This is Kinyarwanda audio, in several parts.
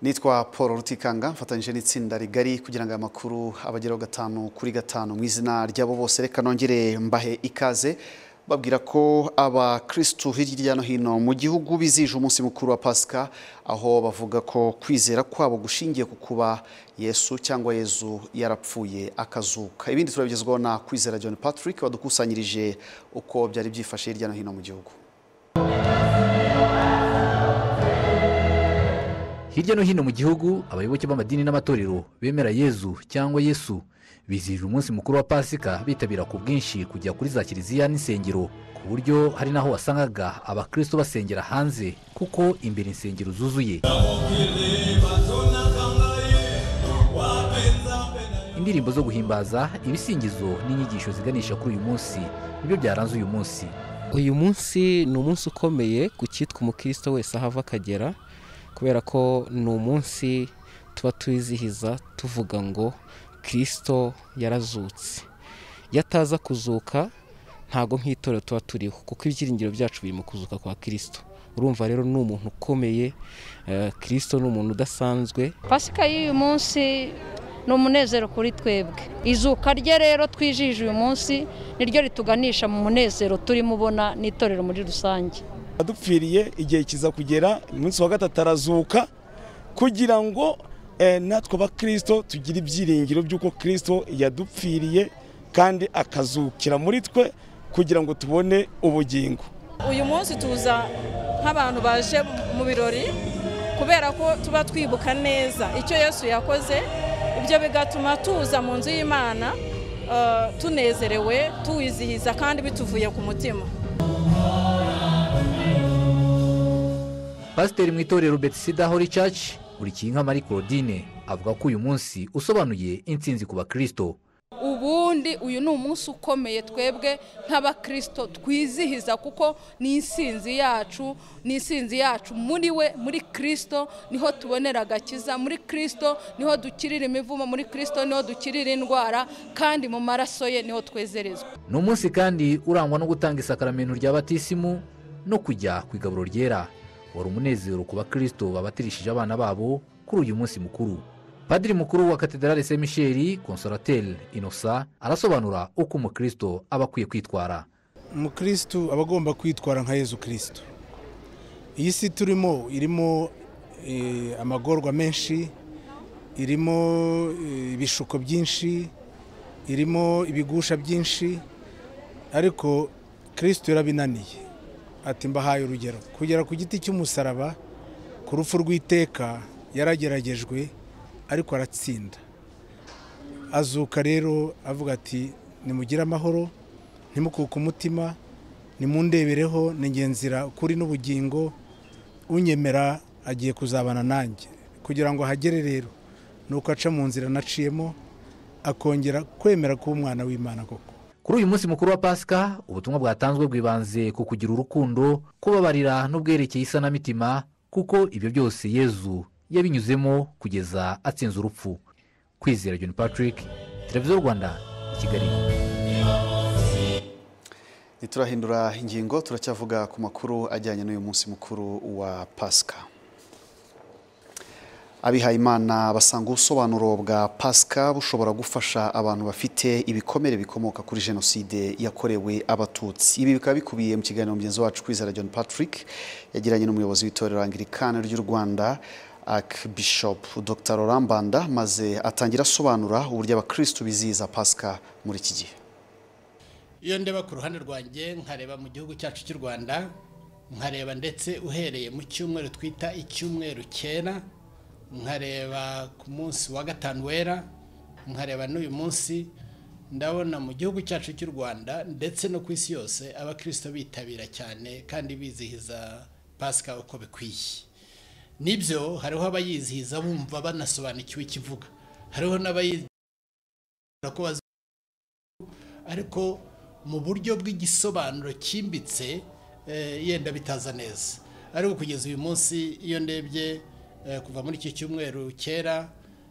nitwa paul rutikanga mfatanyije n'itsinda rigari kugira ngo aya makuru abageraho gatanu kuri gatanu mu izina ry'abo bose reka nongere mbahe ikaze babwira ko abakirisitu hirya no hino mu gihugu bizije umunsi mukuru wa pasika aho bavuga ko kwizera kwabo gushingiye ku kuba yesu cyangwa yezu yarapfuye akazuka ibindi turabigezwaho na kwizera john patrick wadukusanyirije uko byari byifashe hirya no hino mu gihugu hirya no hino mu gihugu abayoboke b'amadini n'amatorero bemera yezu cyangwa yesu bizihije umunsi mukuru wa pasika bitabira ku bwinshi kujya kuri za kiliziya n'insengero ku buryo hari n'aho wasangaga abakristo basengera hanze kuko imbere insengero zuzuye indirimbo zo guhimbaza ibisingizo n'inyigisho ziganisha kuri uyu munsi nibyo byaranze uyu munsi uyu munsi ni umunsi ukomeye ku cyitwa umukristo wese aho ava akagera kubera ko ni umunsi tuba tuwizihiza tuvuga ngo kirisito yarazutse iyo ataza kuzuka ntabwo nk'itorero tuba turiho kuko ibyiringiro byacu biri mu kuzuka kwa kirisito urumva rero ni umuntu ukomeye kirisito ni umuntu udasanzwe pasika y'uyu munsi ni umunezero kuri twebwe izuka rye rero twijije uyu munsi niryo rituganisha mu munezero turimo ubona n'itorero muri rusange adupfiriye igihe kiza kugera umunsi wa gatatu arazuka kugira ngo eh, natwe abakirisito tugire ibyiringiro by'uko kirisito yadupfiriye kandi akazukira muri twe kugira ngo tubone ubugingo uyu munsi tuza nk'abantu baje mu birori kubera ko tuba twibuka neza icyo yesu yakoze ibyo bigatuma tuza mu nzu y'imana eh, tunezerewe tuwizihiza kandi bituvuye ku mutima pasiteri mu itorero betisida hori caci burikinka marie claudine avuga ko uyu munsi usobanuye intsinzi ku bakristo ubundi uyu ni umunsi ukomeye twebwe nk'abakirisito twizihiza kuko ni insinzi yacu ni insinzi yacu muri we muri kirisito niho tubonera agakiza muri kirisito niho dukirira imivumo muri kirisito niho dukirira indwara kandi mu maraso ye niho twezerezwa ni umunsi kandi urangwa no gutanga isakaramentu rya batisimu no kujya ku igaburo ryera wari umunezero ku bakristo babatirishije abana babo kuri uyu munsi mukuru padiri mukuru wa katedrale saint michel consolateri inosa arasobanura uko umukristo aba akwiye kwitwara umukristo aba agomba kwitwara nka yezu kirisito iyi si turimo irimo eh, amagorwa menshi irimo eh, ibishuko byinshi irimo ibigusha byinshi ariko kirisito yarabinaniye ati mbahaye urugero kugera ku giti cy'umusaraba ku rupfu rw'iteka yarageragejwe ariko aratsinda azuka rero avuga ati nimugire amahoro ntimukuke umutima nimundebereho ningenzira kuri n'ubugingo unyemera agiye kuzabana nanjye kugira ngo ahagere rero nuko aca mu nzira naciyemo akongera kwemera kuba umwana w'imana koko kuri uyu munsi mukuru wa pasika ubutumwa bwatanzwe bwibanze ku kugira urukundo kubabarira n'ubwerekeye isanamitima kuko ibyo byose yezu yabinyuzemo kugeza atsinze urupfu kwizera john patrick televiziyo rwanda i kigali ntiturahindura ingingo turacyavuga ku makuru ajyanye n'uyu munsi mukuru wa pasika abihayimana basanga ubusobanuro bwa pasika bushobora gufasha abantu bafite ibikomere bikomoka kuri jenoside yakorewe abatutsi ibi bikaba bikubiye mu kiganiro mugenzi wacu kwizera john patrick yagiranye n'umuyobozi w'itorero angirikani ry'u rwanda akibishopu dr Laurent Mbanda maze atangira asobanura uburyo abakirisitu bizihiza pasika muri iki gihe iyo ndeba ku ruhande rwanjye nkareba mu gihugu cyacu cy'u rwanda nkareba ndetse uhereye mu cyumweru twita icyumweru cyera nkareba ku munsi wa gatanu wera nkareba n'uyu munsi ndabona mu gihugu cyacu cy'u rwanda ndetse no ku isi yose abakirisito bitabira cyane kandi bizihiza pasika uko bikwiye nibyo hariho abayizihiza bumva banasobanukiwe ikivuga hariho n'abayizihiza ko ariko mu buryo bw'igisobanuro cyimbitse yenda bitaza neza ariko kugeza uyu munsi iyo ndebye kuva muri iki cyumweru kera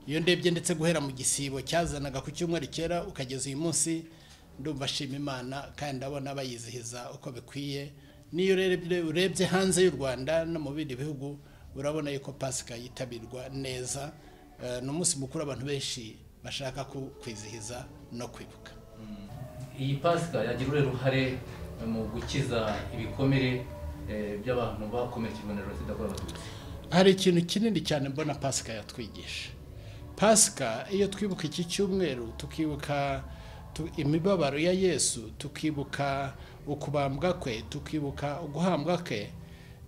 iyo ndebye ndetse guhera mu gisibo cyazanaga ku cyumweru kera ukageza uyu munsi ndumva ashima imana kandi ndabona bayizihiza uko bikwiye n'iyo urebye hanze y'u rwanda no mu bindi bihugu urabona yuko pasika yitabirwa neza Eh, ni umunsi mukuru abantu benshi bashaka ku- kwizihiza no kwibuka iyi pasika yagira uruhe ruhare mu gukiza ibikomere eh, by'abantu bakomerekejwe na jenoside yakorewe abatutsi hari ikintu kinini cyane mbona pasika yatwigisha pasika iyo twibuka iki cyumweru tukibuka tu- imibabaro ya yesu tukibuka ukubambwa kwe tukibuka uguhambwa kwe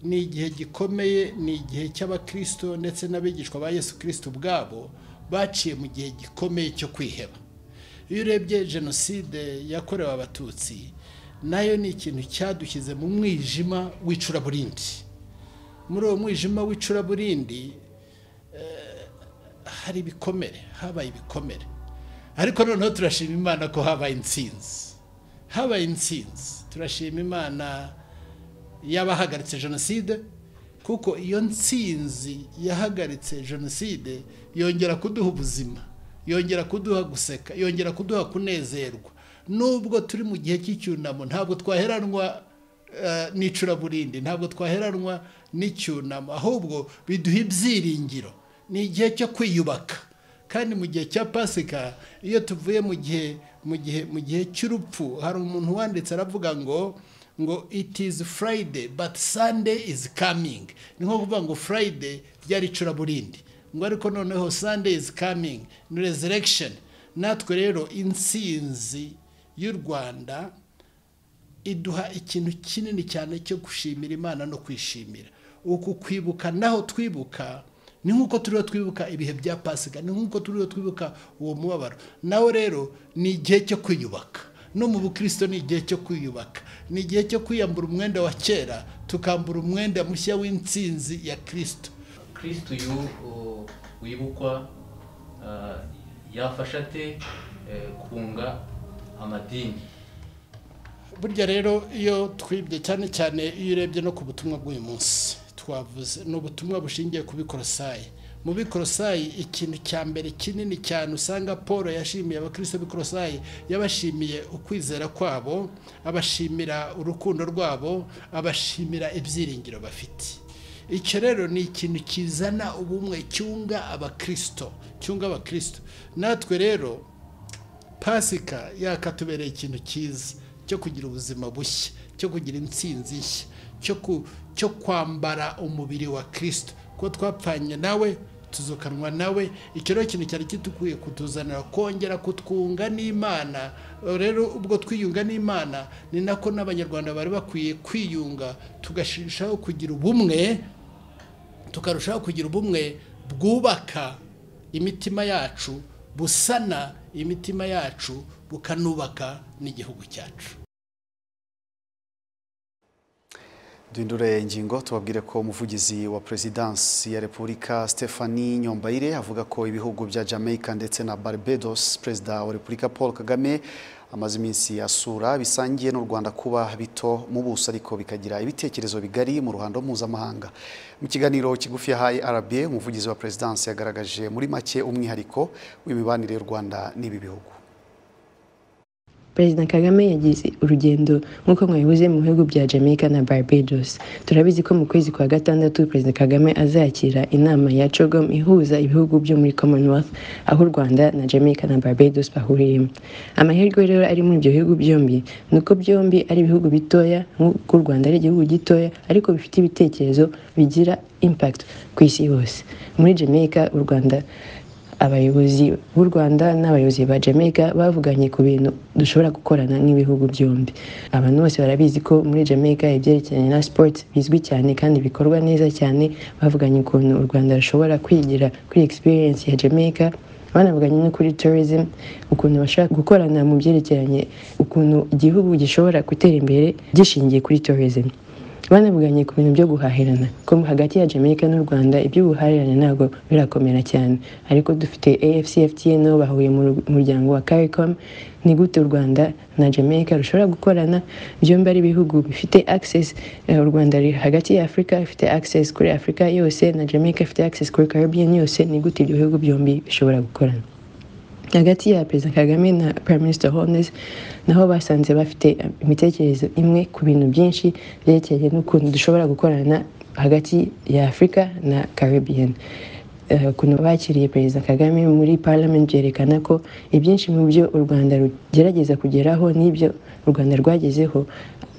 ni igihe gikomeye ni igihe cy'abakristo ndetse n'abigishwa ba yesu kirisito ubwabo baciye mu gihe gikomeye cyo kwiheba iyo urebye jenoside yakorewe abatutsi nayo ni ikintu cyadushyize mu mwijima w'icuraburindi muri uwo mwijima w'icuraburindi eh, hari ibikomere habaye ibikomere ariko noneho turashima imana ko habaye intsinzi habaye intsinzi turashima imana y'abahagaritse jenoside kuko iyo ntsinzi yahagaritse jenoside yongera kuduha ubuzima yongera kuduha guseka yongera kuduha kunezerwa nubwo turi mu gihe cy'icyunamo ntabwo twaheranwa eh, n'icuraburindi ntabwo twaheranwa n'icyunamo ahubwo biduha ibyiringiro ni igihe cyo kwiyubaka kandi mu gihe cya pasika iyo tuvuye mu gihe mu gihe mu gihe cy'urupfu hari umuntu wanditse aravuga ngo ngo it is friday but sunday is coming ni nko kuvuga ngo friday ryari icuraburindi ngo ariko noneho sunday is coming ni resurrection natwe rero intsinzi y'u rwanda iduha ikintu kinini cyane cyo gushimira imana no kwishimira uku kwibuka naho twibuka ni nk'uko turiho twibuka ibihe bya pasika ni nk'uko turiho twibuka uwo mubabaro nawo rero ni igihe cyo kwiyubaka no mu bukristo ni igihe cyo kwiyubaka ni igihe cyo kwiyambura umwenda wa kera tukambura umwenda mushya w'intsinzi ya kirisito kristu uyu uh, wibukwa uh, yafasha ate eh, kunga amadini burya rero iyo twibye cyane cyane iyo urebye no ku butumwa bw'uyu munsi twavuze ni ubutumwa bushingiye ku bikorosayi mu bikorosayi ikintu cya mbere kinini cyane usanga paul yashimiye abakristo b'ikorosayi yabashimiye ukwizera kwabo abashimira urukundo rwabo abashimira ibyiringiro bafite icyo rero ni ikintu kizana ubumwe cyunga abakristo cyunga abakristo natwe rero pasika yakatubereye ikintu cyiza cyo kugira ubuzima bushya cyo kugira intsinzi nshya cyo ku- cyo kwambara umubiri wa kirisito ko twapfanye nawe tuzukanwa nawe icyo rero ikintu cyari kitukwiye kutuzanira kongera kutwunga n'imana rero ubwo twiyunga n'imana ni nako n'abanyarwanda bari bakwiye kwiyunga tugashishaho kugira ubumwe tukarushaho kugira ubumwe bwubaka imitima yacu busana imitima yacu bukanubaka n'igihugu cyacu duhindure ingingo tubabwire ko umuvugizi wa perezidansi ya repubulika stephanie nyombayire avuga ko ibihugu bya jamaica ndetse na barbados perezida wa repubulika paul kagame amaze iminsi asura bisangiye n'u rwanda kuba bito mu buso ariko bikagira ibitekerezo bigari mu ruhando mpuzamahanga mu kiganiro kigufi yahaye rba umuvugizi wa perezidansi yagaragaje muri make umwihariko w'imibanire y'u rwanda n'ibi bihugu perezida kagame yagize urugendo nk'uko mwabivuze mu bihugu bya jamaica na barbados turabizi ko mu kwezi kwa gatandatu perezida kagame azakira inama ya cogom ihuza ibihugu byo muri commonwealth aho u rwanda na jamaica na barbados bahuriyemo amahirwe rero ari muri ibyo bihugu byombi ni uko byombi ari ibihugu bitoya nk'uko u rwanda ari igihugu gitoya ariko bifite ibitekerezo bigira impact ku isi yose muri jamaica u rwanda abayobozi b'u rwanda n'abayobozi ba jamaica bavuganye ku bintu dushobora gukorana nk'ibihugu byombi abantu bose barabizi ko muri jamaica ibyerekeranye na sport bizwi cyane kandi bikorwa neza cyane bavuganye ukuntu u rwanda rushobora kwigira kuri experience ya jamaica banavuganye no kuri tourism ukuntu bashaka gukorana mu byerekeranye ukuntu igihugu gishobora gutera imbere gishingiye kuri tourism banavuganye ku bintu byo guhahirana ko hagati ya jamaica n'u rwanda iby'ubuhahirane ntabwo birakomera cyane ariko dufite afcfta nabo bahuriye mu ru- muryango wa caricom ni gute u rwanda na jamaica rushobora gukorana byombi ari ibihugu bifite access eh, u rwanda ruri hagati ya afurika ifite access kuri afurika yose na jamaica ifite access kuri caribbean yose ni gute ibyo bihugu byombi bishobora gukorana hagati ya perezida kagame na prime minister holnes naho basanze bafite imitekerereze imwe ku bintu byinshi byerekeye n'ukuntu dushobora gukorana hagati ya afurika na caribbean Eh, ukuntu bakiriye perezida kagame muri parliament byerekana ko ibyinshi mu byo u rwanda rugerageza kugeraho n'ibyo u rwanda rwagezeho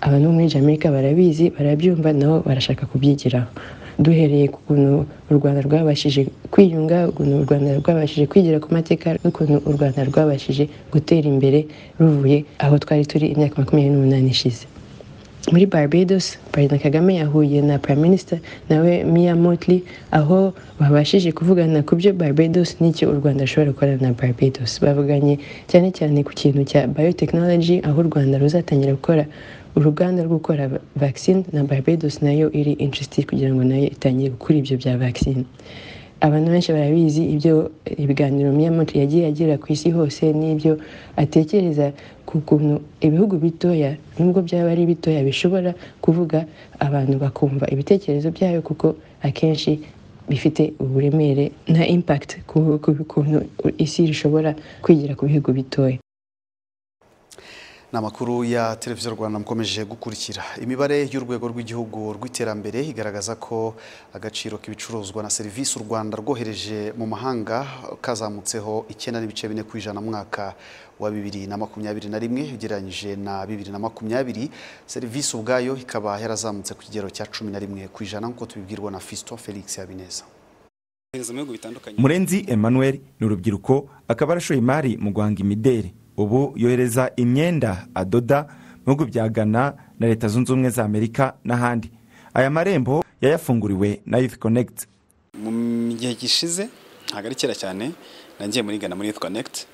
abantu bo muri jamaica barabizi barabyumva nabo barashaka kubyigiraho duhereye ku kuntu u rwanda rwabashije kwiyunga ukuntu u rwanda rwabashije kwigira ku mateka n'ukuntu u rwanda rwabashije gutera imbere ruvuye aho twari turi imyaka makumyabiri n'umunani ishize muri barbados perezida kagame yahuye na prime minister nawe mia motley aho babashije kuvugana ku byo barbados n'icyo u rwanda rushobora gukorana na barbados bavuganye cyane cyane ku kintu cya biotechnology aho u rwanda ruzatangira gukora uruganda rwo gukora vaccine na barbados nayo iri interested kugira ngo nayo itangire gukora ibyo bya vaccine abantu benshi barabizi ibyo ibiganiro miyamoto yagiye agira ku isi hose n'ibyo atekereza ku kuntu ibihugu bitoya nubwo byaba ari bitoya bishobora kuvuga abantu bakumva ibitekerezo byayo kuko akenshi bifite uburemere na impact ku ku- kuntu isi rishobora kwigira ku bihugu bitoya ni amakuru ya televiziyo rwanda mukomeje gukurikira imibare y'urwego rw'igihugu rw'iterambere igaragaza ko agaciro k'ibicuruzwa na serivisi u rwanda rwohereje mu mahanga kazamutseho icyenda n'ibice bine ku ijana mu mwaka wa bibiri na makumyabiri na rimwe ugereranyije na bibiri na makumyabiri serivisi ubwayo ikaba yarazamutse ku kigero cya cumi na rimwe ku ijana nk'uko tubibwirwa na fiston felix habineza murenzi emmanuel ni urubyiruko akaba arashoye imari mu guhanga imideri ubu yohereza imyenda adoda mu bihugu bya ghana na leta zunze ubumwe za amerika n'ahandi aya marembo yayafunguriwe na youth connect mu gihe gishize ntabwo ari kera cyane nagiye muri Ghana muri Youth Connect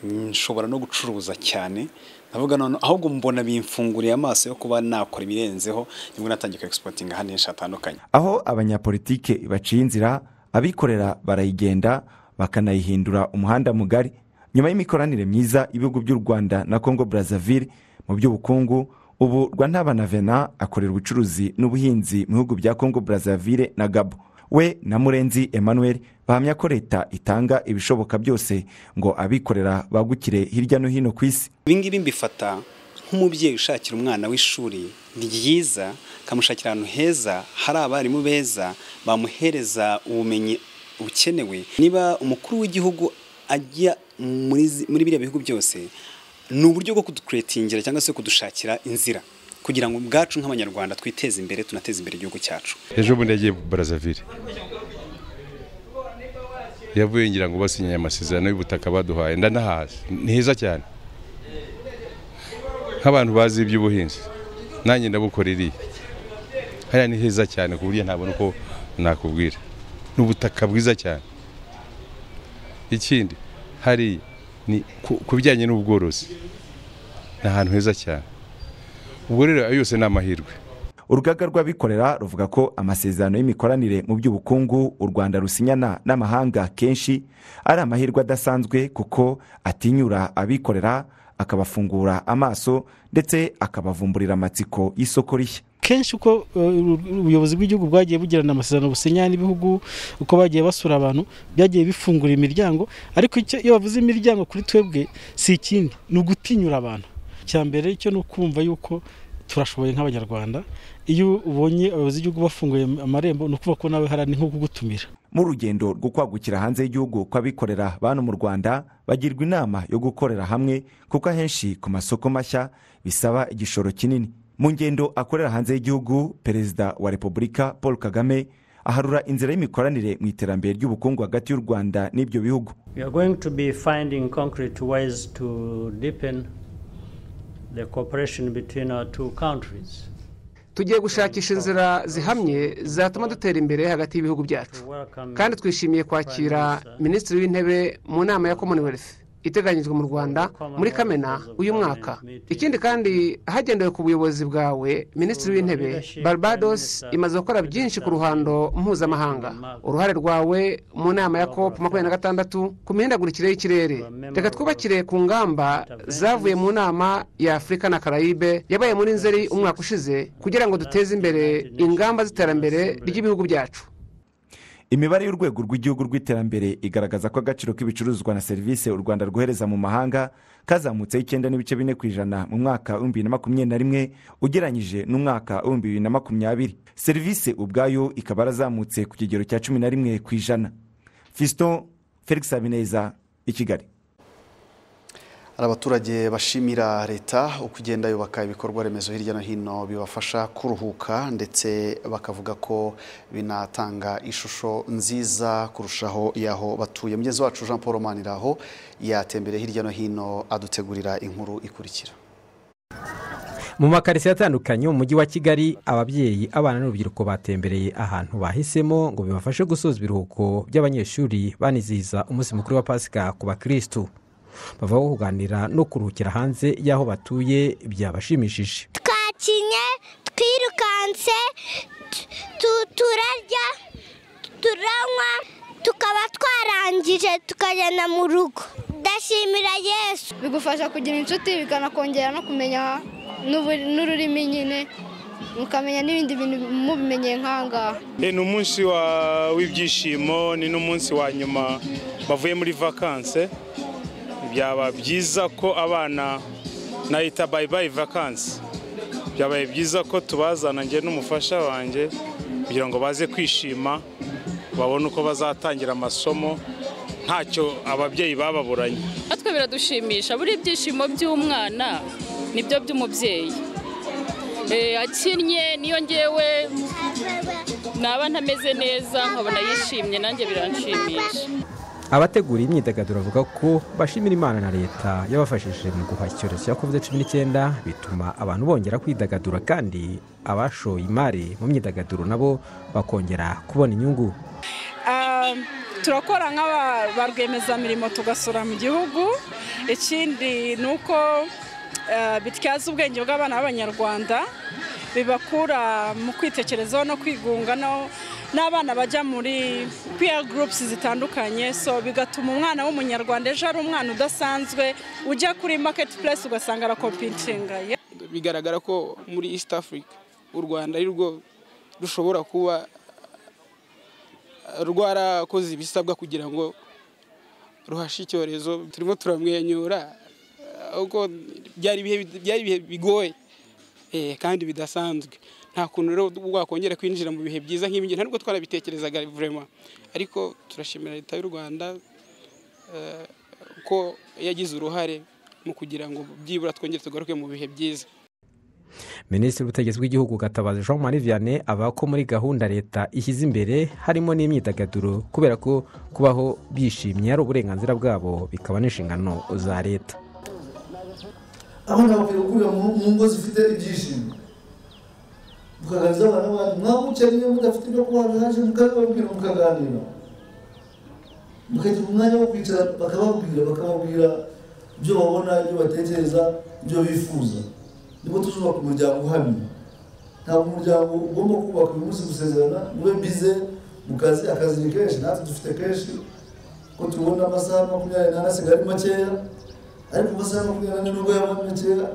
nshobora no gucuruza cyane ndavuga none ahubwo mbona bimfunguriye amaso yo kuba nakora ibirenzeho nibwo natangiye ku exporting ahandi henshi hatandukanye aho abanyapolitike baciye inzira abikorera barayigenda bakanayihindura umuhanda mugari nyuma y'imikoranire myiza ibihugu by'u rwanda na congo brazzaville mu by'ubukungu ubu rwantabanavena akorera ubucuruzi n'ubuhinzi mu bihugu bya congo brazzaville na gabo we na murenzi emmanuel bahamya ko leta itanga ibishoboka byose ngo abikorera bagukire hirya no hino ku isi ibingibi mbifata nk'umubyeyi ushakira umwana w'ishuri ryiza akamushakira ahantu heza hari abarimu beza bamuhereza ubumenyi bukenewe niba umukuru w'igihugu ajya muri zi- muri biriya bihugu byose ni uburyo bwo kudukuretingira cyangwa se kudushakira inzira kugira ngo ubwacu nk'abanyarwanda twiteze imbere tunateze imbere igihugu cyacu ejo bundi yagiye barazavire yavuye ngira ngo basinyanye amasezerano y'ubutaka baduhaye ndanahazi ni heza cyane nk'abantu bazi iby'ubuhinzi nanjye ndabukora iriya hariya ni heza cyane ku buryo ntabona uko nakubwira ni ubutaka bwiza cyane ikindi hari ni ku- ku bijyanye n'ubworozi ni ahantu heza cyane ubwo rero ayo yose ni amahirwe urugaga rw'abikorera ruvuga ko amasezerano y'imikoranire mu by'ubukungu u rwanda rusinyana n'amahanga kenshi ari amahirwe adasanzwe kuko atinyura abikorera akabafungura amaso ndetse akabavumburira amatsiko y'isoko rishya kenshi uko uh, ubuyobozi bw'igihugu bwagiye bugirana amasezerano businya n'ibihugu uko bagiye basura abantu byagiye bifungura imiryango ariko icyo iyo bavuze imiryango kuri twebwe si ikindi ni ugutinyura abantu icya mbere cyo ni ukumva yuko turashoboye nk'abanyarwanda iyo ubonye abayobozi b'igihugu bafunguye amarembo ni ukuvuga ko nawe harani nko kugutumira mu rugendo rwo kwagukira hanze y'igihugu kw'abikorera bano mu rwanda bagirwa inama yo gukorera hamwe kuko ahenshi ku masoko mashya bisaba igishoro kinini mu ngendo akorera hanze y'igihugu perezida wa repubulika paul kagame aharura inzira y'imikoranire mu iterambere ry'ubukungu hagati y'u rwanda n'ibyo bihugu We are going to be finding concrete ways to deepen the cooperation between our two countries. tugiye gushakisha inzira zihamye zatuma dutera imbere hagati y'ibihugu byacu kandi twishimiye kwakira minisitiri w'intebe mu nama ya commonwealth iteganyijwe mu rwanda muri kamena uyu mwaka ikindi kandi hagendewe ku buyobozi bwawe minisitiri w'intebe barbados imaze gukora byinshi ku ruhando mpuzamahanga uruhare rwawe mu nama ya cop makumyabiri na gatandatu ku mihindagurikire y'ikirere reka twubakire ku ngamba zavuye mu nama ya afurika na karayibe yabaye muri nzeri umwaka ushize kugira ngo duteze imbere ingamba z'iterambere ry'ibihugu byacu imibare y'urwego rw'igihugu rw'iterambere igaragaza ko agaciro k'ibicuruzwa na serivisi u rwanda rwohereza mu mahanga kazamutseho icyenda n'ibice bine ku ijana mu mwaka w'ibihumbi bibiri na makumyabiri na rimwe ugereranyije n'umwaka w'ibihumbi bibiri na makumyabiri serivisi ubwayo ikaba yarazamutse ku kigero cya cumi na rimwe ku ijana fisito felix habineza i kigali hari abaturage bashimira leta uko igenda yubaka ibikorwa remezo hirya no hino bibafasha kuruhuka ndetse bakavuga ko binatanga ishusho nziza kurushaho y'aho batuye mugenzi wacu jean paul maniraho yatembere hirya no hino adutegurira inkuru ikurikira mu makaritsiye atandukanye mu mujyi wa kigali ababyeyi abana n'urubyiruko batembereye ahantu bahisemo ngo bibafashe gusoza ibiruhuko by'abanyeshuri banizihiza umunsi mukuru wa pasika ku bakirisitu bavaho kuganira no kuruhukira hanze y'aho batuye byabashimishije twakinye twirukanse turarya turanywa tukaba twarangije tukagenda mu rugo ndashimira yesu bigufasha kugira inshuti bikanakongera no kumenya n'ururimi nyine mukamenya n'ibindi bintu mubimenye nk'ahangaha ni umunsi w'ibyishimo ni n'umunsi wa nyuma bavuye muri vakanse byaba byiza ko abana nahita bayibayi vakanse byabaye byiza ko tubazana njye n'umufasha wanjye kugira ngo baze kwishima babone uko bazatangira amasomo ntacyo ababyeyi bababuranye natwe biradushimisha buri ibyishimo by'umwana nibyo by'umubyeyi akinnye niyo ngewe naba ntameze neza nkabona yishimye nanjye biranshimisha abategura iyi myidagaduro bavuga ko bashimira imana na leta yabafashije mu guhaha icyorezo cya kovide cumi n'icyenda bituma abantu bongera kwidagadura kandi abashoye imari mu myidagaduro nabo bakongera kubona inyungu turakora nk'aba rwiyemezamirimo tugasura mu gihugu ikindi ni uko bityaza ubwenge bw'abana b'abanyarwanda bibakura mu kwitekerezaho no kwigunga n'abana bajya muri peer groups zitandukanye so bigatuma umwana w'umunyarwanda ejo ari umwana udasanzwe ujya kuri market place ugasanga arakompitinga bigaragara ko muri east africa u rwanda ari rwo rushobora kuba rwarakoze ibisabwa kugira ngo ruhashe icyorezo turimo turamwenyura ahubwo byari ibihe bigoye kandi bidasanzwe nta kuntu rero wakongera kwinjira mu bihe byiza nk'ibi ntabwo twarabitekerezaga vurema ariko turashimira leta y'u rwanda ko yagize uruhare mu kugira ngo byibura twongere tugaruke mu bihe byiza minisitiri w'ubutegetsi bw'igihugu gatabazi jean marie vianney avuga ko muri gahunda leta ishyize imbere harimo n'imyidagaduro kubera ko kubaho bishimye ari uburenganzira bwabo bikaba n'inshingano za leta abana bakwiye gukurira mu ngo zifite ibyishimo tukaganiriza abana bandi mwabucanye iyo mudafite ibyo kunywa bihagije mukababwira mukaganira mukagira umwanya wo kwicara bakababwira bakababwira ibyo babona ibyo batekereza ibyo bifuza nibwo tuzubaka umuryango uhamye ntabwo umuryango ugomba kubaka uyu munsi gusezerana mube bize mu kazi akazi ni kenshi natwe dufite kenshi ko tubona amasaha makumyabiri n'ane asigaye makeya ariko amasaha makumyabiri n'ane nubwo yaba makeya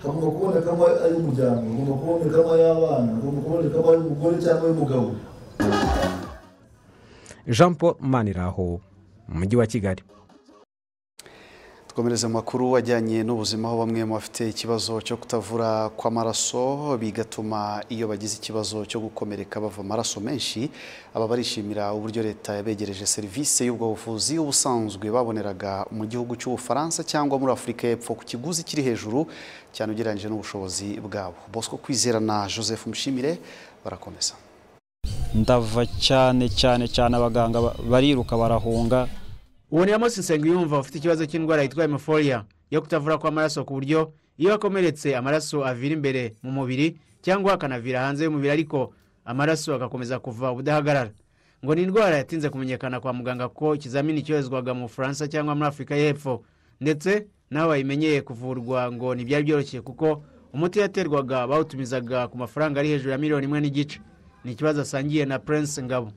hagomba kubonekamo ay'umuryango hagomba kubonekamo ay'abana hagomba kubonekamo ay'umugore cyangwa ay'umugabo jean paul maniraho mu mujyi wa kigali dukomereze amakuru ajyanye n'ubuzima aho bamwe mu bafite ikibazo cyo kutavura kw'amaraso bigatuma iyo bagize ikibazo cyo gukomereka bava amaraso menshi aba barishimira uburyo leta yabegereje serivisi y'ubwo buvuzi ubusanzwe baboneraga mu gihugu cy'ubufaransa cyangwa muri afurika y'epfo ku kiguzi kiri hejuru cyane ugereranyije n'ubushobozi bwabo bosco kwizera na joseph mushimire barakomeza ndava cyane cyane cyane abaganga bariruka barahunga uwo ni ramosi nsenga yumva ufite ikibazo cy'indwara yitwa hemoforiya yo kutavura kw'amaraso ku buryo iyo akomeretse amaraso avira imbere mu mubiri cyangwa akanavira hanze y'umubiri ariko amaraso agakomeza kuva ubudahagarara ngo ni indwara yatinze kumenyekana kwa muganga ko ikizamini cyoherezwaga mu bufaransa cyangwa muri afurika y'epfo ndetse n'aho bayimenyeye kuvurwa ngo ntibyari byoroshye kuko umuti yaterwaga bawutumizaga ku mafaranga ari hejuru ya miliyoni imwe n'igice ni ikibazo asangiye na prince ngabo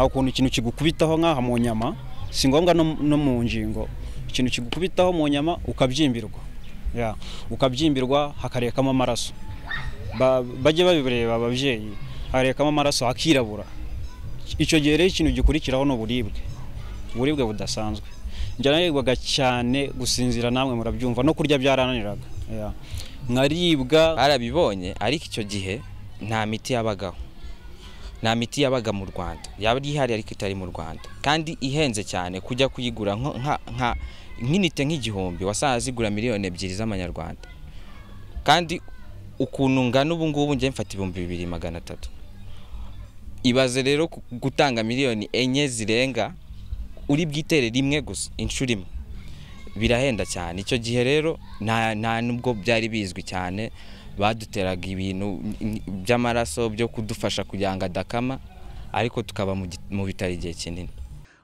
aho ukuntu ikintu kigukubitaho nk'aha mu nyama si ngombwa no mu ngingo ikintu kigukubitaho mu nyama ukabyimbirwa ukabyimbirwa hakarekamo amaraso bajye babireba ababyeyi hakarekamo amaraso hakirabura icyo gihe rero ikintu gikurikiraho ni uburibwe uburibwe budasanzwe njya nanirwaga cyane gusinzira namwe murabyumva no kurya byarananiraga Yeah. nkaribwa barabibonye ariko icyo gihe nta miti yabagaho nta miti yabaga mu rwanda yaba ihari ariko itari mu rwanda kandi ihenze cyane kujya kuyigura nko- nka- nka- nk'inite nk'igihumbi wasangaga zigura miliyoni ebyiri z'amanyarwanda kandi ukuntu ngana ubu ngubu njye mfata ibihumbi bibiri magana atatu ibaze rero ku- gutanga miliyoni enye zirenga uri bwitere rimwe gusa inshuro imwe birahenda cyane icyo gihe rero nta nta nubwo byari bizwi cyane baduteraga ibintu by'amaraso byo kudufasha kugira ngo adakama ariko tukaba mu gi- mu bitaro igihe kinini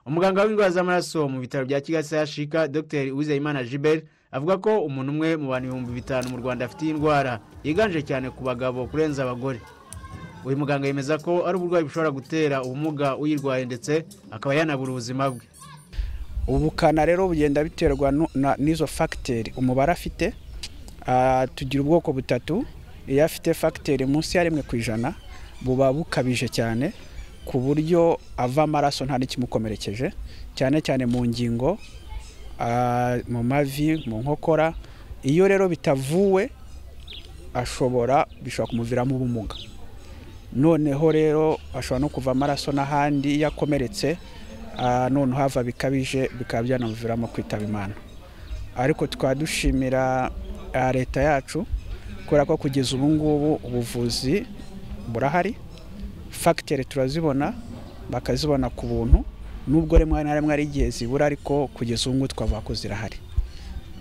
umuganga w'indwara z'amaraso mu bitaro bya kigasira shika dr uwizeyimana gilbert avuga ko umuntu umwe mu bantu ibihumbi bitanu mu rwanda afite iyi ndwara yiganje cyane ku bagabo kurenza abagore uyu muganga yemeza ko ari uburwayi bushobora gutera ubumuga uyirwaye ndetse akaba yanabura ubuzima bwe ubukana rero bugenda biterwa nu- na- n'izo fagiteri umubare afite Ah, tugira ubwoko butatu iyo afite fagiteri munsi ya rimwe ku ijana buba bukabije cyane ku buryo ava amaraso nta n'ikimukomerekeje cyane cyane mu ngingo ah, mu mavi mu nkokora iyo rero bitavuwe ashobora bishobora kumuviramo ubumuga noneho rero ashobora no kuva amaraso n'ahandi yakomeretse none hava bikabije bikaba byanamuviramo kwitaba imana ariko tukaba dushimira ah, leta yacu kubera ko kugeza ubu ngubu ubuvuzi burahari fagiteri turazibona bakazibona ku buntu nubwo rimwe na rimwe ari igihe zibura ariko kugeza ubu ngubu twavuga ko zirahari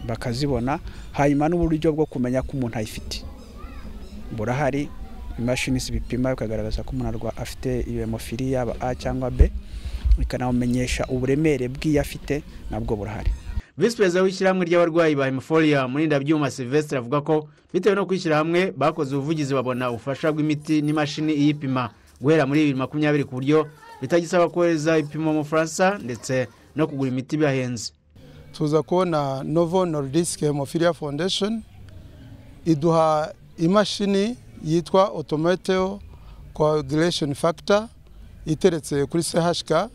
bakazibona hanyuma n'uburyo bwo kumenya ko umuntu ayifite burahari imashini zibipima bikagaragaza ko umuntu arwa- afite iyo hemofili yaba a cyangwa b ikanamumenyesha uburemere bw'iyo afite nabwo burahari visi perezida w'ishyirahamwe ry'abarwayi ba hemoforiya murindabyuma silvestre avuga ko bitewe no kwishyira hamwe bakoze ubuvugizi babona ubufasha bw'imiti n'imashini iyipima guhera muri bibiri makumyabiri ku buryo bitagisaba kohereza ibipimo mu bufaransa ndetse no kugura imiti bihahenze tuza kubona novo nordisk hemophilia foundation iduha imashini yitwa automato coagulation factor iteretse kuri chk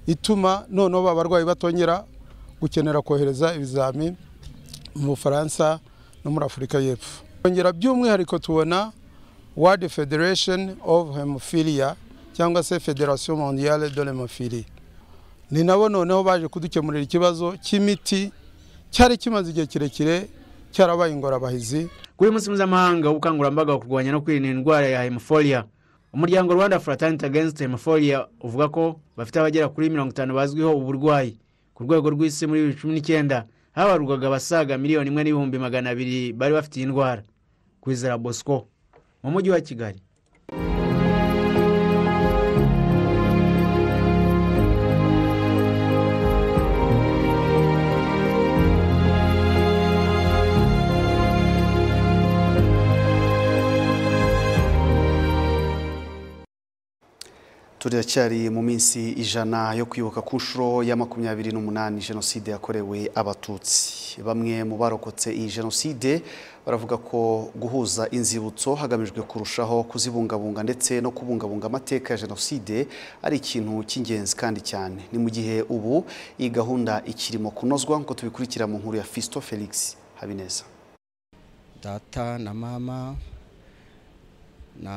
ituma noneho abarwayi batongera gukenera kohereza ibizami mu bufaransa no muri afurika y'epfo kongera by'umwihariko tubona world federation of hemophilia cyangwa se federation mondiale de l'hemophilie ni nabo noneho baje kudukemurira ikibazo cy'imiti cyari kimaze igihe kirekire cyarabaye ingorabahizi kuri uyu munsi mpuzamahanga w'ubukangurambaga wo kurwanya no kwirinda indwara ya hemophilia umuryango rwanda fraternity against hemophilia uvuga ko bafite abagera kuri mirongo itanu bazwiho ubu burwayi ku rwego rw'isi muri bibiri cumi n'icyenda habarwaga abasaga miliyoni imwe n'ibihumbi magana abiri bari bafite iyi ndwara kwizera bosco mu mujyi wa kigali turacyari mu minsi ijana yo kwibuka ku nshuro ya makumyabiri n'umunani jenoside yakorewe abatutsi bamwe mu barokotse iyi jenoside baravuga ko guhuza inzibutso hagamijwe kurushaho kuzibungabunga ndetse no kubungabunga amateka ya jenoside ari ikintu cy'ingenzi kandi cyane ni mu gihe ubu iyi gahunda ikirimo kunozwa nk'uko tubikurikira mu nkuru ya fisto felix habineza data na mama na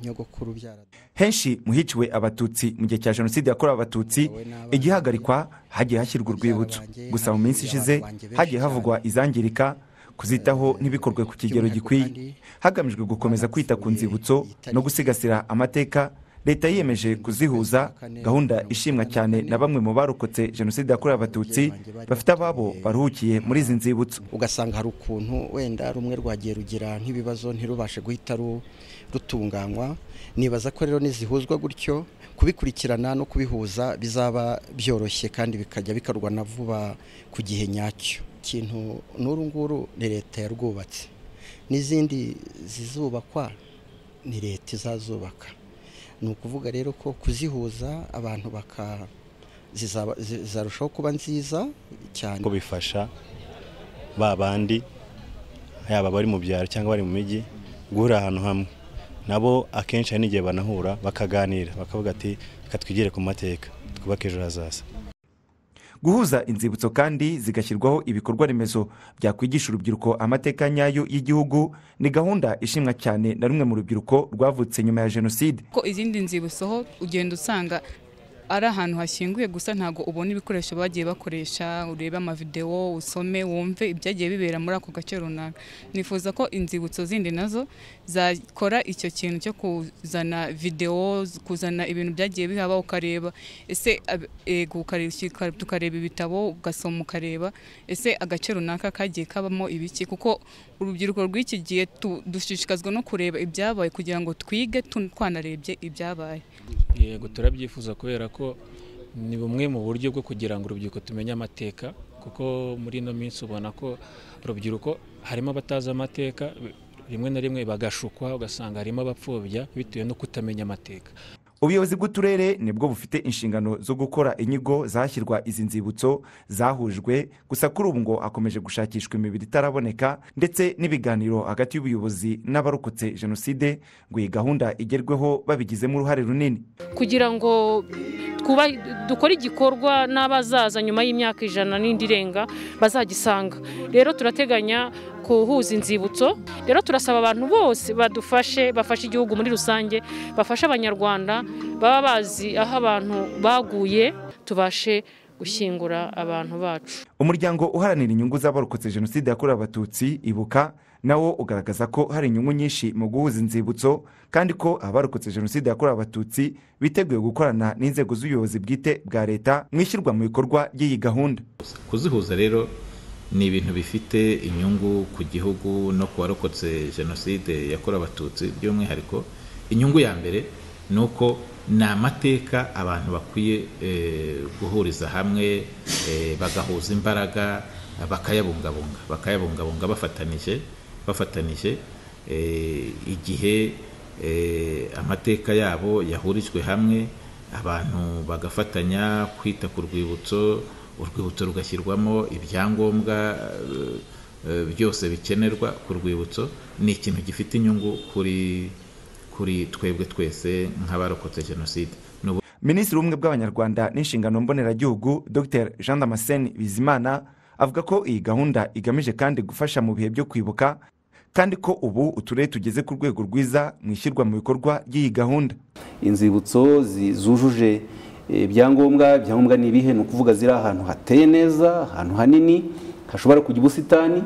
nyogokuru byara henshi mu hiciwe abatutsi mu gihe cya jenoside yakorewe abatutsi igihagarikwa hagiye hashyirwa urwibutso gusa mu minsi ishize hagiye havugwa izangirika kuzitaho ntibikorwe ku kigero gikwiye hagamijwe gukomeza kwita ku nzibutso no gusigasira amateka leta yiyemeje kuzihuza gahunda ishimwa cyane na bamwe mu barokotse jenoside yakorewe abatutsi bafite ababo baruhukiye muri izi nzibutso ugasanga hari ukuntu wenda rumwe rwagiye rugira nk'ibibazo ntirubashe guhita ru- rutunganywa nibaza ko rero nizihuzwa gutyo kubikurikirana no kubihuza bizaba byoroshye kandi bikajya bikarwa na vuba ku gihe nyacyo ikintu n'uru nguru ni leta yarwubatse n'izindi zizubakwa ni leta izazubaka ni ukuvuga rero ko kuzihuza abantu baka zizaba- zi- zizarushaho kuba nziza cyane ko bifasha ba bandi yaba bari mu byaro cyangwa bari mu mijyi guhurira ahantu hamwe nabo akenshi hari n'igihe banahura bakaganira bakavuga ati reka twigire ku mateka twubake ejo hazaza guhuza inzibutso kandi zigashyirwaho ibikorwa remezo byakwigisha urubyiruko amateka nyayo y'igihugu ni gahunda ishimwa cyane na rumwe mu rubyiruko rwavutse nyuma ya jenoside ko izindi nzibutso ugenda usanga ari ahantu hashyinguye gusa ntabwo ubona ibikoresho bagiye bakoresha urebe amavidewo usome wumve ibyagiye bibera muri ako gace runaka nifuza ko inzibutso zindi nazo zakora icyo kintu cyo kuzana videwo kuzana ibintu byagiye bihaba ukareba ese ab- ego ukareba- tukareba ibitabo ugasoma ukareba ese agace runaka kagiye kabamo ibiki kuko urubyiruko rw'iki gihe tu- dushishikazwa no kureba ibyabaye kugira ngo twige tu- twanarebye ibyabaye yego turabyifuza kubera ko ni bumwe mu buryo bwo kugira ngo urubyiruko tumenye amateka kuko muri ino minsi ubona ko urubyiruko harimo abatazi amateka rimwe na rimwe bagashukwa ugasanga harimo abapfobya bitewe no kutamenya amateka ubuyobozi bw'uturere nibwo bufite inshingano zo gukora inyigo zashyirwa izi nzibutso zahujwe gusa kuri ubu ngo hakomeje gushakishwa imibiri itaraboneka ndetse n'ibiganiro hagati y'ubuyobozi n'abarokotse jenoside ngo iyi gahunda igerweho babigizemo uruhare runini kugira ngo twubahe- dukore igikorwa n'abazaza nyuma y'imyaka ijana n'indi irenga bazagisanga rero turateganya kuhuza inzibutso rero turasaba abantu bose badufashe bafashe igihugu muri rusange bafashe abanyarwanda baba bazi aho abantu baguye tubashe gushyingura abantu bacu umuryango uharanira inyungu z'abarokotse jenoside yakorewe abatutsi ibuka nawo ugaragaza ko hari inyungu nyinshi mu guhuza inzibutso kandi ko abarokotse jenoside yakorewe abatutsi biteguye gukorana n'inzego z'ubuyobozi bwite bwa leta mu ishyirwa mu bikorwa ry'iyi gahunda kuzihuza rero ni ibintu bifite inyungu ku gihugu no ku warokotse jenoside yakorewe abatutsi by'umwihariko inyungu ya mbere ni uko ni amateka abantu bakwiye eh, guhuriza hamwe eh, bagahuza imbaraga bakayabungabunga bakayabungabunga bafatanije bafatanije eh, igihe eh, amateka yabo yahurijwe hamwe abantu bagafatanya kwita ku rwibutso urwibutso rugashyirwamo ibyangombwa eh, eh, byose bikenerwa ku rwibutso ni ikintu gifite inyungu kuri kuri twebwe twese nk'abarokotse jenoside ni ubu- minisitiri w'ubumwe bw'abanyarwanda n'inshingano mboneragihugu dr jean damascene bizimana avuga ko iyi gahunda igamije kandi gufasha mu bihe byo kwibuka kandi ko ubu uturere tugeze ku rwego rwiza mu ishyirwa mu bikorwa ry'iyi gahunda inzibutso zi- zujuje eh, ibyangombwa ibyangombwa ni ibihe ni ukuvuga ziri ahantu hateye neza ahantu hanini hashobora kujya ubusitani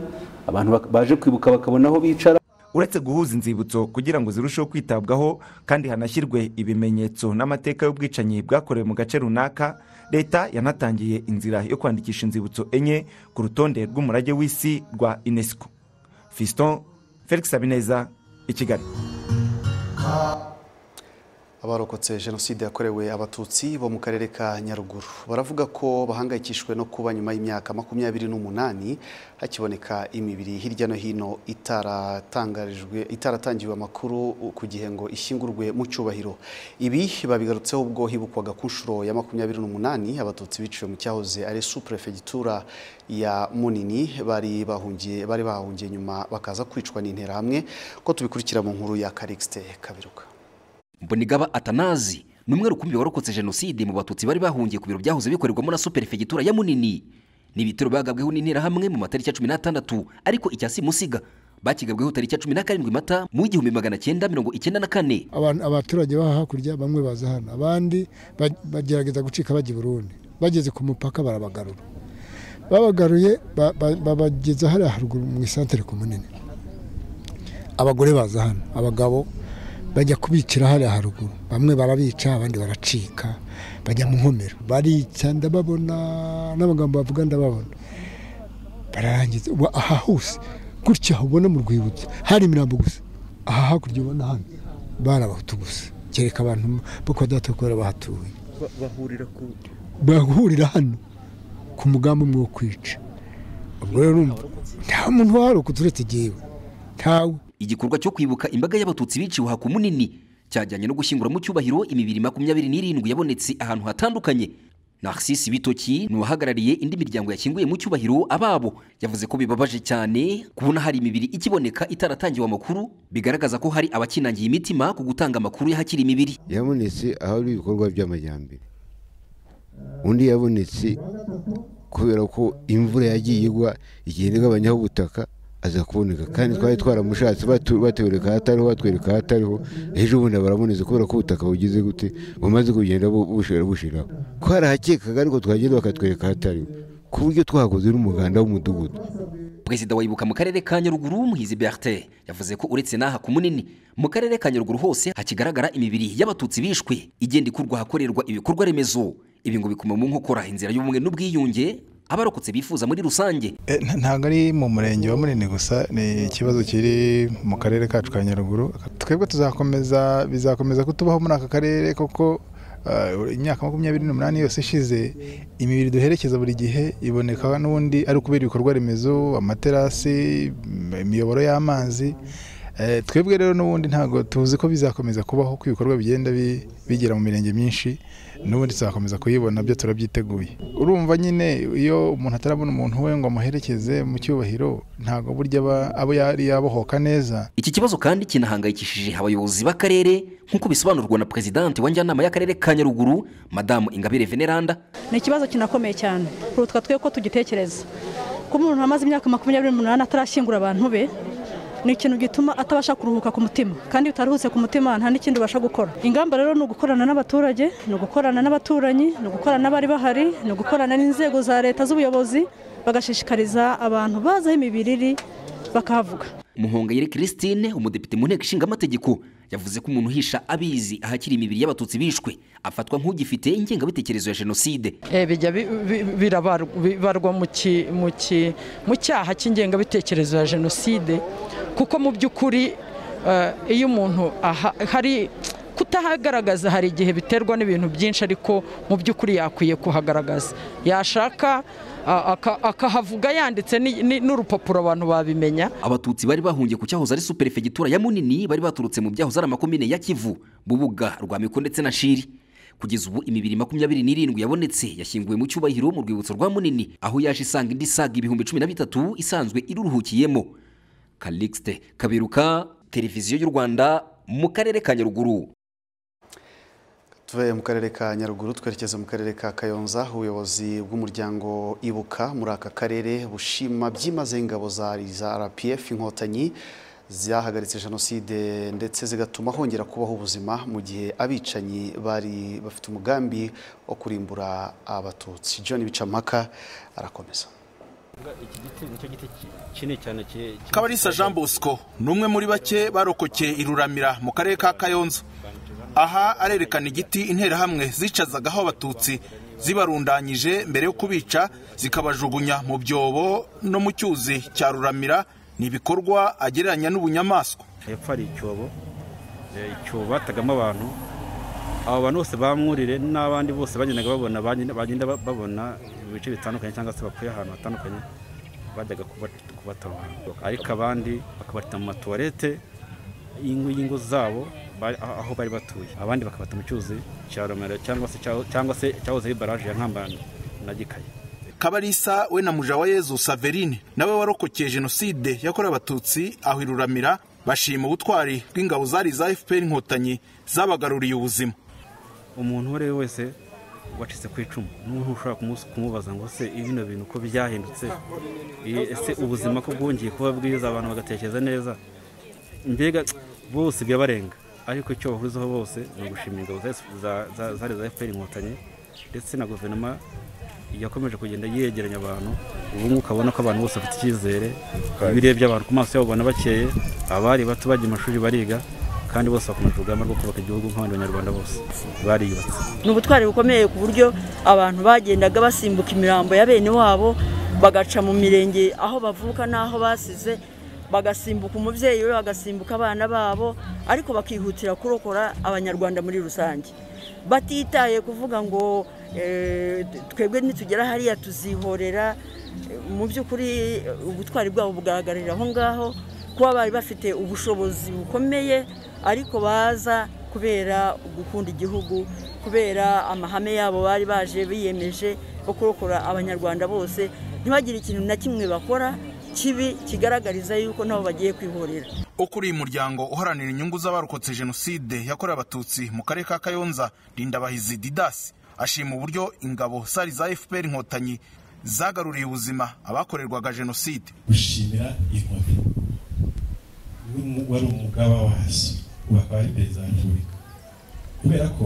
abantu bak- baje kwibuka bakabona aho bicara uretse guhuza inzibutso kugira ngo zirusheho kwitabwaho kandi hanashyirwe ibimenyetso n'amateka y'ubwicanyi bwakorewe mu gace runaka leta yanatangiye inzira yo kwandikisha inzibutso enye ku rutonde rw'umurage w'isi rwa unesco fiston felix habineza i kigali abarokotse jenoside yakorewe abatutsi bo mu karere ka nyaruguru baravuga ko bahangayikishijwe no kuba nyuma y'imyaka makumyabiri n'umunani hakiboneka imibiri hirya no hino itaratangarijwe itaratangiwe amakuru ku gihe ngo ishyingurwe mu cyubahiro ibi babigarutseho ubwo hibukwaga ku nshuro ya makumyabiri n'umunani abatutsi biciwe mu cyahoze ari suprefegitura ya munini bari bahungiye bari bahahungiye nyuma bakaza kwicwa n'interahamwe ko tubikurikira mu nkuru ya karikisite kabiruka mbonigaba atanazi ni umwe rukumbi warokotse jenoside mu batutsi bari bahungiye ku biro byahoze bikorerwamo na superefegitura ya munini ni ibitero bagabweho n'interahamwe mu matariki ya cumi n'atandatu ariko icya simusiga bakigabweho tariki ya cumi na karindwi mata mu w'igihumbi magana cyenda mirongo icyenda na kane abantu abaturage baha hakurya bamwe baza hano abandi ba- bagerageza gucika bajya i burundi bageze ku mupaka barabagarura babagaruye ba- ba- babageza hariya haruguru mu isantere ku munini abagore baza hano abagabo bajya kubicira hariya haruguru bamwe barabica abandi baracika bajya mu nkomero barica ndababona n'amagambo bavuga ndababona bararangiza ubu aha hose gutya ubona mu rwibutso hari imirambo gusa aha hakurya ubona hano bari abahutu gusa kereka abantu bo kwa data kuba bahatuye bahurira ku bahurira hano ku mugambi umwe wo kwica ubwo rero urumva nta muntu waharokotse uretse igihe ntawe igikorwa cyo kwibuka imbaga y'abatutsi biciwe haku munini cyajyanye no gushyingura mu cyubahiro imibiri makumyabiri n'irindwi yabonetse ahantu hatandukanye Narcisse Bitoki ni uwahagarariye indi miryango yakinguye mu cyubahiro ababo yavuze ko bibabaje cyane kubona hari imibiri ikiboneka itaratangiwe amakuru bigaragaza ko hari abakinangiye imitima ku gutanga amakuru y'ahakiri imibiri yabonetse ahari ibikorwa by'amajyambere undi yabonetse kubera ko imvura yagiye igwa igenda igabanyaho ubutaka aza kuboneka kandi twari twaramushatse batwereka ahatariho batwereka ahatariho ejo bundi barabonetse kubera ko ubutaka bugize gute bumaze kugenda bushira bushiraho twarahakekaga ariko twagenda bakatwereka ahatariho ku buryo twakoze n'umuganda w'umudugudu perezida wa ibuka mu karere ka nyaruguru muhizi bertin yavuze ko uretse n'aha ku munini mu karere ka nyaruguru hose hakigaragara imibiri y'abatutsi bishwe igenda ikurwa ahakorerwa ibikorwa remezo ibi ngo bikuma mu nkokora inzira y'ubumwe n'ubwiyunge abarokotse bifuza muri rusange ntabwo ari mu murenge wa munini gusa ni ikibazo kiri mu karere kacu ka nyaruguru twebwe tuzakomeza bizakomeza kutubaho muri aka karere koko uh, imyaka makumyabiri n'umunani yose ishize imibiri duherekeza buri gihe iboneka n'ubundi ari ukubera ibikorwa remezo amaterasi mm, imiyoboro y'amazi Eh, twebwe rero n'ubundi ntabwo tuzi ko bizakomeza kubaho ko ibikorwa bigenda bi- bigera mu mirenge myinshi n'ubundi tuzakomeza kuyibona byo turabyiteguye urumva nyine iyo umuntu atarabona umuntu we ngo amuherekeze mu cyubahiro ntabwo burya aba- abo yari yabohoka neza iki kibazo kandi kinahangayikishije abayobozi b'akarere nk'uko bisobanurwa na perezidante wa njyanama y'akarere ka nyaruguru madamu ingabire veneranda ni ikibazo kinakomeye cyane kuruta twe ko tugitekereza kuba umuntu amaze imyaka makumyabiri n'umunani atarashyingura abantu be ni ikintu gituma atabasha kuruhuka ku mutima kandi iyo utaruhutse ku mutima nta n'ikindi ubasha gukora ingamba rero ni ugukorana n'abaturage ni ugukorana n'abaturanyi ni ugukorana n'abari bahari ni ugukorana n'inzego za leta z'ubuyobozi bagashishikariza abantu bazi aho imibiri iri bakahavuga muhongayire christine umudepite mu nteko ishinga amategeko yavuze ko umuntu uhisha abizi ahakiri imibiri y'abatutsi bishwe afatwa nk'ugifite ingengabitekerezo ya jenoside Eh, bijya bi- bi- birabar- bibarwa mu ki- mu ki- mu cyaha cy'ingengabitekerezo ya jenoside kuko mu by'ukuri eh, iyo umuntu aha- hari kutahagaragaza hari igihe biterwa n'ibintu byinshi ariko mu by'ukuri yakwiye kuhagaragaza yashaka ah, aka- akahavuga yanditse ni- ni- n'urupapuro abantu babimenya abatutsi bari bahungiye ku cyahoze ari superefegitura ya munini bari baturutse mu byahoze ari amakomine ya kivu bubuga rwamiko ndetse na shiri kugeza ubu imibiri makumyabiri n'irindwi yabonetse yashyinguwe mu cyubahiro mu rwibutso rwa munini aho yaje isanga indi saga ibihumbi cumi na bitatu isanzwe iruruhukiyemo kalixte kaberuka televiziyo y'u rwanda mu karere ka nyaruguru tuve mu karere ka nyaruguru twerekeza mu karere ka kayonza ubuyobozi bw'umuryango ibuka muri aka karere bushima byimazeyo ingabo za za rpf inkotanyi zahagaritse jenoside ndetse zigatuma hongera kubaho ubuzima mu gihe abicanyi bari bafite umugambi wo kurimbura abatutsi john bicampaka arakomeza kabarisa jean bosco ni umwe muri bake barokokeye iruramira mu karere ka kayonza aha arerekana igiti interahamwe zicazagaho abatutsi zibarundanyije mbere yo kubica zikabajugunya mu byobo no mu cyuzi cya ruramira ni ibikorwa agereranya n'ubunyamaswa hepfo hari icyobo eh, icyobo batagamo abantu abo bantu bose bamwurire n'abandi bose bagendaga babona bagenda- bagenda ba- babona ibice bitandukanye cyangwa se bapfuye ahantu hatandukanye bajyaga kubat- kubatabara ariko abandi bakabata mu matuwarete y'ingo y'ingo zabo bari- aho aho bari batuye abandi bakabata mu cyuzi cya romero cyangwa se cyaho- cyangwa se cyahoze ari baraje ya nkambani na gikayi kabarisa we na muja wa yezu saverine nawe warokokeye jenoside yakorewe abatutsi aho iruramira bashima ubutwari bw'ingabo zari za fpr inkotanyi zabagaruriye ubuzima umuntu uwo ari we wese wacitse ku icumu n'umuntu ushobora kumu- kumubaza ngo se bino bintu uko byahindutse i- ese ubuzima ko bwongeye kuba bwiza abantu bagatekereza neza mbega bose birabarenga ariko icyo bahurizaho bose ni ugushimira ingabo za- za- za- zari za fpr inkotanyi ndetse na guverinoma yakomeje kugenda yegeranya abantu ubu ngubu ukabona ko abantu bose bafite icyizere birebye abantu ku maso yabo ubona bakeye abari bato bajya mu mashuri bariga kandi bose bakomeje urugamba rwo kubaka igihugu nk'abandi banyarwanda bose bariyubatse ni ubutwari bukomeye ku buryo abantu bagendaga basimbuka imirambo ya bene wabo bagaca mu mirenge aho bavuka n'aho basize bagasimbuka umubyeyi we bagasimbuka abana babo ariko bakihutira kurokora abanyarwanda muri rusange batitaye kuvuga ngo eh, twebwe nitugera hariya tuzihorera Eh, mu by'ukuri eh, ubutwari bwabo bugaragarira aho ngaho kuba bari bafite ubushobozi bukomeye ariko baza kubera gukunda igihugu kubera amahame yabo bari baje biyemeje yo kurokora abanyarwanda bose ntibagire ikintu na kimwe bakora kibi kigaragariza yuko nabo bagiye kwihorera ukuriye umuryango uharanira inyungu z'abarokotse jenoside yakorewe abatutsi mu karere ka kayonza rindabahizi didasi ashima uburyo ingabo sari za fpr inkotanyi zagaruriye ubuzima abakorerwaga jenoside gushimira inkotanyi wari umugaba wazo ubu akaba ari perezida wa repubulika kubera ko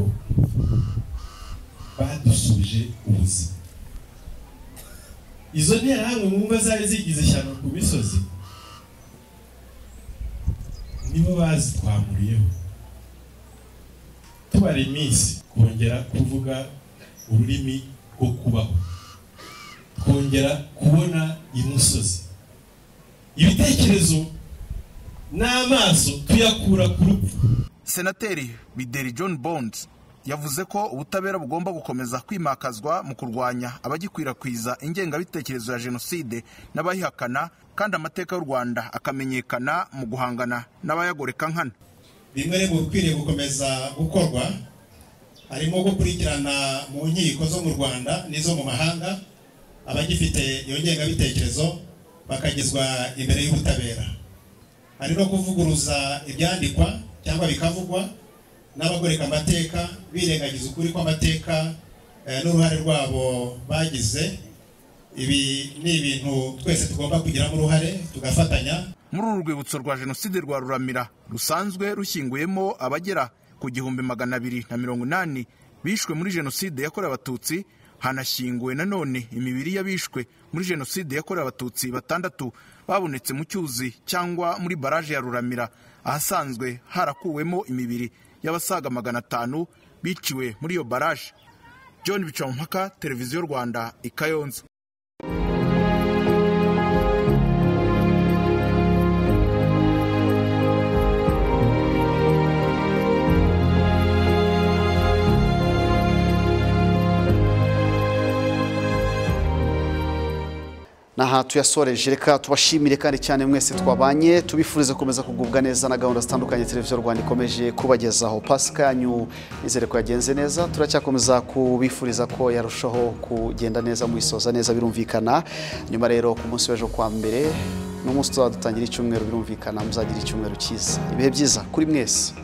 badusubije ubuzima izo nterahamwe mwumva zari zigize ishyamba ku misozi nibo bazitwamuriyeho tubara iminsi kongera kuvuga ururimi rwo kubaho kongera kubona imusozi ibitekerezo n'amaso tuyakura ku rupfu senateri bideri john bonds yavuze ko ubutabera bugomba gukomeza kwimakazwa mu kurwanya abagikwirakwiza ingengabitekerezo ya jenoside n'abayihakana kandi amateka y'u rwanda akamenyekana mu guhangana n'abayagoreka nkana bimwe bikwiriye gukomeza gukorwa harimo gukurikirana mu nkiko zo mu rwanda n'izo mu mahanga abagifite iyo ngengabitekerezo bakagezwa imbere y'ubutabera hari no kuvuguruza ibyandikwa cyangwa bikavugwa n'abagoreka amateka birengagiza ukuri kw'amateka eh, n'uruhare rwabo bagize ibi ni ibintu twese tugomba kugiramo uruhare tugafatanya muri uru rwibutso rwa jenoside rwa ruramira rusanzwe rushyinguyemo abagera ku gihumbi magana abiri na mirongo inani bishwe muri jenoside yakorewe abatutsi hanashyinguwe nanone imibiri y'abishwe muri jenoside yakorewe abatutsi batandatu babonetse mu cyuzi cyangwa muri baraje ya ruramira ahasanzwe harakuwemo imibiri y'abasaga magana atanu biciwe muri iyo baraje john bicamumpaka televiziyo rwanda i kayonza naha tuyasoreje reka tubashimire kandi cyane mwese twabanye tubifurize gukomeza kugubwa neza na gahunda zitandukanye televiziyo rwanda ikomeje kubagezaho pasika yanyu nizere ko yagenze neza turacyakomeza kubifuriza ko yarushaho kugenda neza muyisoza neza birumvikana nyuma rero ku munsi w'ejo kwa mbere n'umunsi tuzaba dutangira icyumweru birumvikana muzagira icyumweru cyiza ibihe byiza kuri mwese